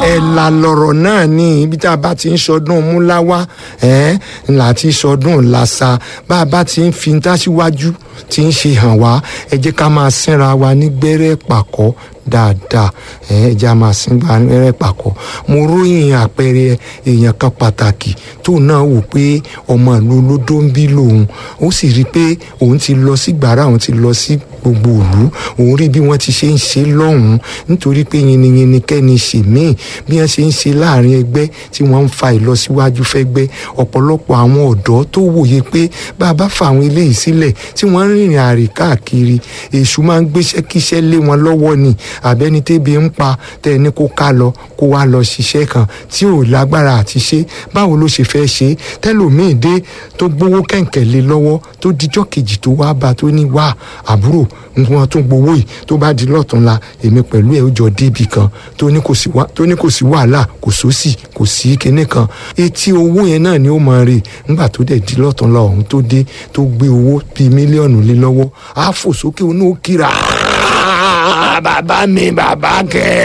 ẹ̀là lọ̀rọ̀ náà ní ibi tá a bá ti ń sọdún múláwá ẹ̀ ńlá ti sọdún làṣà bá a bá ti ń fi dáṣíwájú ti ń ṣe hàn wá ẹ jẹ́ ká máa sínra wa ní gbẹ́rẹ́ pàkọ́ dáadáa ẹ ẹ jẹ́ a máa sín gba gbẹ́rẹ́ pàkọ́ mo ròyìn àpẹẹrẹ èèyàn kan pàtàkì tó náà wò pé ọmọ ìlú olódó ń bí lòun ó sì rí i pé òun ti lọ sí gbàrà òun ti lọ sí gbogbo ìlú òun rí bí wọ́n ti ṣe ń ṣe lọ́hùn-ún nítorí pé yinyinyin kẹ́ni ṣe míì bí wọ́n ṣe ń ṣe láàrin ẹgbẹ́ tí wọ́n ń fa ìlọsíwájú fẹ́gbẹ́ ọ̀pọ̀lọpọ̀ àwọn ọ̀dọ́ tó wòye pé bá a bá fa àwọn eléyìí sílẹ̀ tí wọ́n ń rìnrìn àrè káàkiri èṣù máa ń gbéṣẹ́ kíṣẹ́ lé wọn lọ́wọ́ ni àbẹ́ni tébi ń pa tẹ́ ẹ ní kó ká lọ kó wá lọ ṣiṣẹ́ kan tí ò lágbára àti ṣe báwo ló ṣe fẹ́ ṣe tẹ́lòmíì dé tó gbowó kẹ̀kẹ́ lé lọ́wọ́ tó dijọ́ kejì tó wá bá tó ní wá àbúrò wọn tún gbowó yìí tó bá di lọ́túnla èmi pẹ̀lú ẹ̀ ó jọ débi kan tó ní kò sí wàhálà kò sósì kò sí kinní kan etí owó yẹn náà ni ó máa rè nígbà tó dẹ̀ di lọ́túnla ọ̀hún tó dé tó gbé owó bíi mílíọ̀nù lé lọ́wọ́ á fò sókè ó ní ó kíra bàbá mi bàbá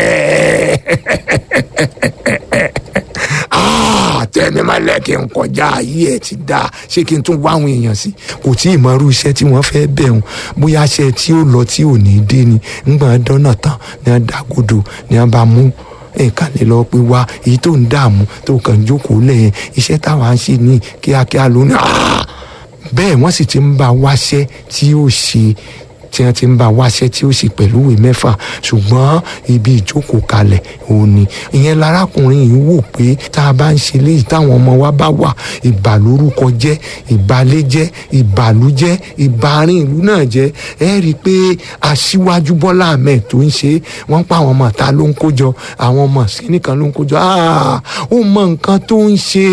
kẹ́ tẹ́ni máa lẹ́ kí n kọjá ayé ẹ̀ ti dá ṣé kí n tún wá àwọn èèyàn sí kò tí ì mọrú iṣẹ́ tí wọ́n fẹ́ bẹ̀ wọ́n bóyá iṣẹ́ tí ó lọ tí ò ní dé ni ńgbà dọ́nà tán ni wọ́n dàgòdò ni wọ́n bá mú nǹkan lè lọ pé wá èyí tó ń dààmú tó kàn jókòó lẹ́yìn iṣẹ́ táwa ń ṣe ní kíákíá lónìí bẹ́ẹ̀ wọ́n sì ti ń bá wáṣẹ́ tí ó ṣe tí wọ́n ti ń bá wáṣẹ́ tí ó sì pẹ̀lú ìwé mẹ́fà ṣùgbọ́n ibi ìjókòó kalẹ̀ òun ni ìyẹn larákùnrin yìí wò pé tá a bá ń ṣe léyìí táwọn ọmọ wa bá wà ìbà lórúkọ jẹ́ ìbálé jẹ́ ìbàlú jẹ́ ìbárin ìlú náà jẹ́ ẹ rí i pé aṣíwájú Bọ́lá Ahmed tó ń ṣe wọ́n pa àwọn ọmọ ta ló ń kójọ àwọn ọmọ sínìkan ló ń kójọ ó mọ nǹkan tó ń ṣe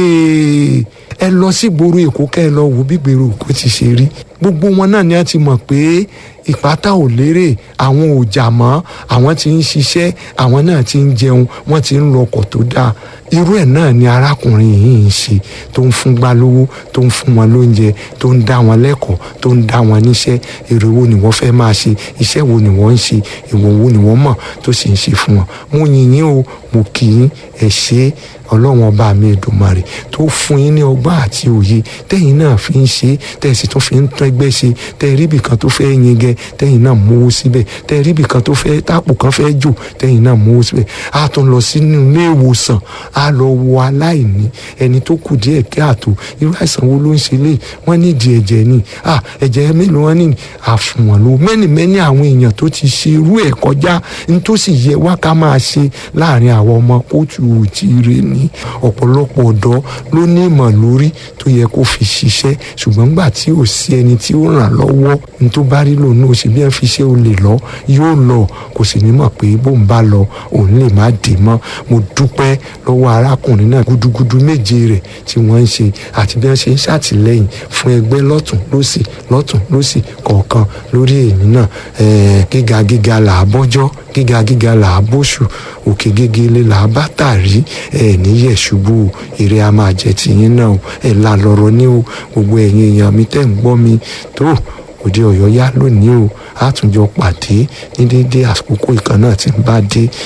ẹ lọ sí ìgboro Èkó kẹ́ ẹ lọ wò bí ìgboro Èkó ti ṣe rí gbogbo wọn náà ni a ti mọ̀ pé ìpátá ò lérè àwọn ò jà mọ́ àwọn tí ń ṣiṣẹ́ àwọn náà ti ń jẹun wọ́n ti ń lọkọ̀ tó dáa irú ẹ̀ náà ni arákùnrin yìí ń ṣe tó ń fún gbá lówó tó ń fún wọn lóúnjẹ tó ń dá wọn lẹ́kọ̀ọ́ tó ń dá wọn níṣẹ́ èrè wo ni wọ́n fẹ́ máa ṣe iṣẹ́ wo ni wọ́n ń ṣe ìwọ̀ wo ni wọ́n mọ̀ tó sì ń ṣe fún wọn mo yìn yín o mo kì í ẹ̀ ṣe ọlọ́run ọba mi Èdùmàrè tó fún yín ní ọgbọ́n àti òye tẹ́yìn náà fi ń ṣe tẹ́sí tó fi ń tán ẹgbẹ́ ṣe tẹ́rí ibì kan tó fẹ́ yin gẹ tẹ́yìn náà mówó síbẹ̀ tẹ́rí ibì kan tó fẹ́ tápò kan fẹ́ jò tẹ́yìn náà mówó síbẹ̀ á tún lọ sínú ilé ìwòsàn á lọ wo aláìní ẹni tó kù díẹ̀ kí àtò irú àìsàn wo ló ń ṣe lé wọ́n nídìí ẹ̀jẹ̀ ni ẹ̀jẹ̀ mélòó wọn ní àfùwọ̀n ló mẹ́ni mẹ́ni àwọn èèyàn tó ti ṣe irú ẹ̀ kọjá ní tó sì yẹ wá ká máa ṣe láàrin àwọn ọmọ kóòtù òtíire ní ọ̀pọ̀lọpọ̀ ọ̀dọ́ ló ní ìmọ̀ lórí tó yẹ kó fi ṣiṣẹ́ ṣùgbọ́n gbà tí ò sí ẹni tí ó ràn lọ́wọ́ ní tó bá rí lòun náà ṣe bí wọ́n fi ṣe ó lè lọ yóò lọ kò sì ní mọ̀ pé bóun bá lọ òun lè má dé mọ́ mo dúpẹ́ lọ́wọ́ arákùnrin náà gúdúgúdú méje rẹ̀ tí wọ́n ń ṣe àti bí wọ́n ṣe ń ṣàtìlẹ́yìn fún ẹgbẹ́ lọ́tún lọ́sì lọ́tún lọ́sì kọ̀ọ̀kan lórí èmi náà gíga gíga là á bọ́jọ́ gíga gíga là á bóṣù òkè gégélé là á bá tàrí ẹ níyẹ̀ ṣubú èrè a máa jẹ tìyín náà ẹ là lọ́rọ̀ ní o gbogbo ẹ̀yin èèyàn mi tẹ́ ń gbọ́ mi tó òde ọ̀yọ́ yá lónìí o àtúnjọ pàdé ní déédéé àkókò ìkan náà tí ń bá dé